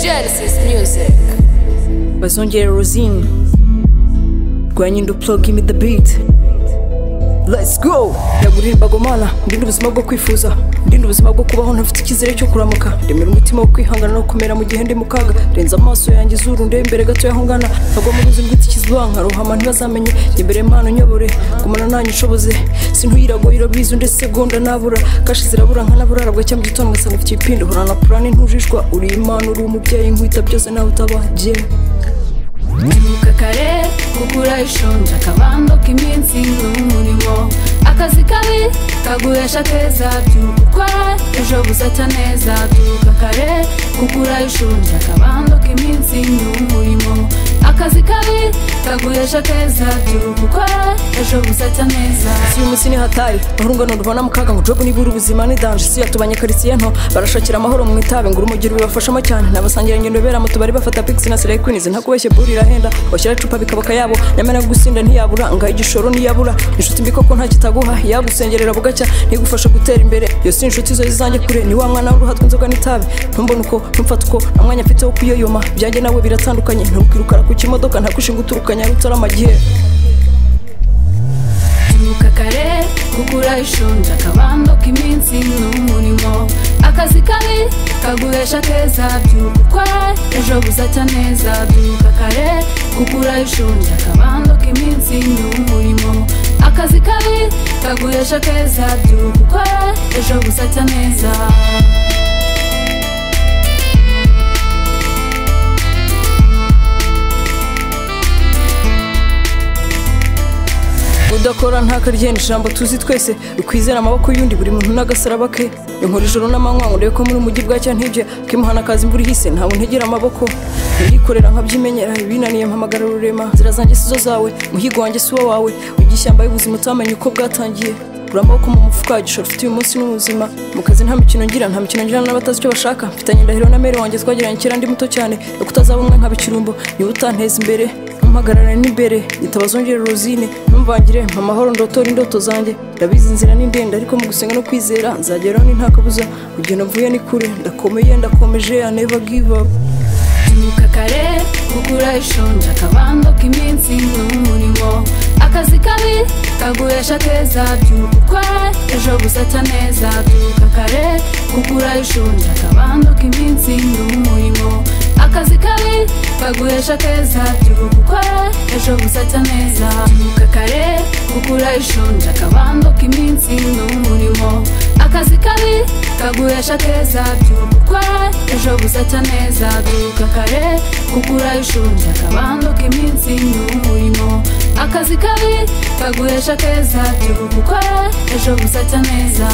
Genesis Music. bazongera rosine rwanya indi uploga imi the beat let's go ndagurira imbagomana ndinde ubuzima bwo kwifuza ndinde ubuzima bwo kubaho ntafite icyizere cyo kuramuka ndemera umutima wo kwihangana no kumera mu gihe ndi mu kaga renza amaso yanjye izuru ndebe imbere gato yaho ngana ntagwa mu ruzi rw'itikizwa nkarohama ntibazamenye njye imbere impano nyobore gumana nanyu nshoboze sintuirago irabizi ndetse segonda nabura kashi zirabura nkanaburarabwa cyangwa mu gitondo ngasanga mfite ibipindo horana purani ntujijwa uri imana uri umubyeyi nkwita byose nawe utabagiye Ibuka kare kugura ishonje akabando k'iminsi n'umurimo akazi kabi kaguhesha keza byuka ukora ejo buzacya neza byuka kare kugura ishonje akabando k'iminsi n'umurimo akazi kabi kaguhesha keza byuka ukora ejo buzacya neza si uyu munsi ni hatari urungano rubona mu kaga ngo jobu nibura ubuzima ni danje si yatubanye karitsiye nto barashakira amahoro mu itabi ngo urumugiro bibafashamo cyane n'abasangira ingendo bera mu tubari bafata pix na slay queens nta kubeshye buri irahenda bashyira icupa bikabaka yabo nyamara gusinda ntiyabura ngaho igishoro ntiyabura inshuti mbi koko nta kitaguha yagusengerera bugacya ntigufasha gutera imbere iyo si inshuti zo zizange kure ni wa mwana w'uruhatwa inzoga n'itabi ntumbone uko ntumfate uko nta mwanya mfite wo kuyoyoma byanjye nawe biratandukanye ntukirukara ku kimodoka ntakushinga uturukanya rutara amagihe Ibuka kare kugura ishonje akabando k'iminsi n'umurimo akazi kabi kaguhesha keza byuka ukora ejo buzacya neza byuka kare kugura ishonje akabando k'iminsi n'umurimo akazi kabi kaguhesha keza byuka ukora ejo buzacya neza udakora ntakaryenda ijambo tuzi twese ukwizera amaboko y'undi buri muntu n'agasaraba ke inkora ijoro n'amanywa ngo ndebe ko muri umujyi bwacya ntibye akimuhana akaza imvura ihise ntabwo ntegera amaboko ndikorera nkabyimenyera ibinaniye mpamagara rurema inzira zanjye si zo zawe muhigo wanjye si wo wawe ujya ishyamba y'ubuzima utamenye uko bwatangiye gura amaboko mu mufuka igishoro ufite uyu munsi n'ubuzima mu kazi nta mikino ngira nta mikino ngira n'abatazi icyo bashaka mfitanye indahiro na mere wanjye twagiranye kera ndi muto cyane yo kutazaba umwe nkaba ikirumbo niba utanteza imbere mpagarara n'imbere nyitabazongere rosine ntumvangire mpa amahoro ndotore indoto zanjye ndabizi inzira ni ndende ariko mu gusenga no kwizera nzageraho ni nta kabuza kugenda mvuye ni kure ndakomeye ndakomeje I never give up Ibuka kare kugura ishonje akabando k'iminsi n'umurimo akazi kabi kaguhesha keza byuka ukora ejo buzacya neza byuka kare kugura ishonje akabando k'iminsi n'umurimo akazi kabi kaguhesha keza byuka ukora ejo buzacya neza byuka kare kugura ishonje akabando k'iminsi n'umurimo akazi kabi kaguhesha keza byuka ukora ejo buzacya neza byuka kare kugura ishonje akabando k'iminsi n'umurimo akazi kabi kaguhesha keza byuka ukora ejo buzacya neza